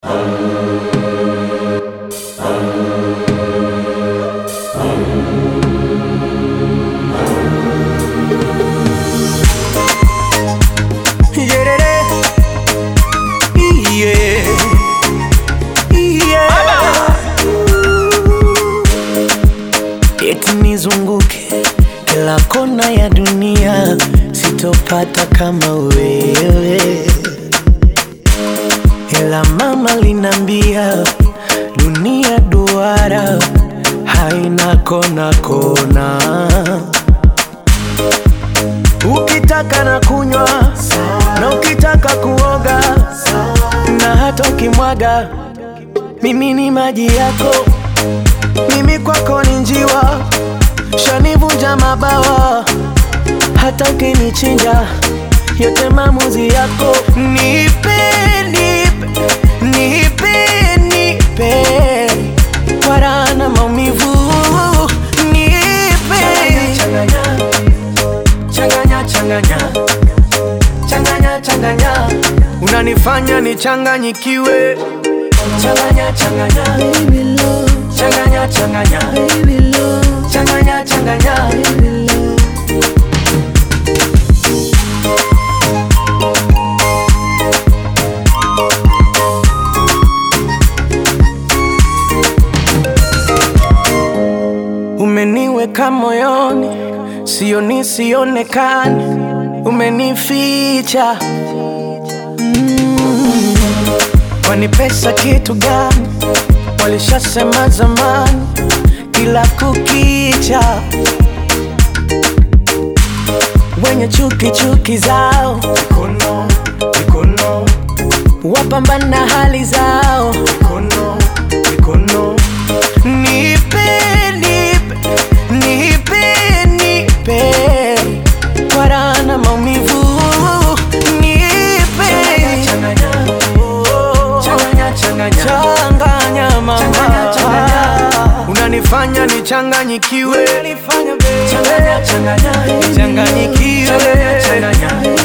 Eti nizunguke kila kona ya dunia, sitopata kama wewe. Ila mama linambia dunia duara, haina kona kona. Ukitaka na kunywa na ukitaka kuoga na hata ukimwaga, mimi ni maji yako, mimi kwako ni njiwa, shanivunja mabawa, hata ukinichinja, yote maamuzi yako. Nipe, nipe, nipe, nipe, kwa raha na maumivu, nipe changanya, changanya, changanya, changanya, changanya, unanifanya nichanganyikiwe, changanya, changanya, baby love, changanya, changanya, baby love, changanya, changanya, baby love. Umeniweka moyoni, sioni sionekani, umenificha mm. Kwani pesa kitu gani? Walishasema zamani, kila kukicha wenye chuki chuki zao mikono, mikono. wapambana hali zao mikono, mikono. Nipe, nipe, nipe, nipe kwa raha na maumivu, nipe Oh, changanya mama, unanifanya nichanganyikiwe, nichanganyikiwe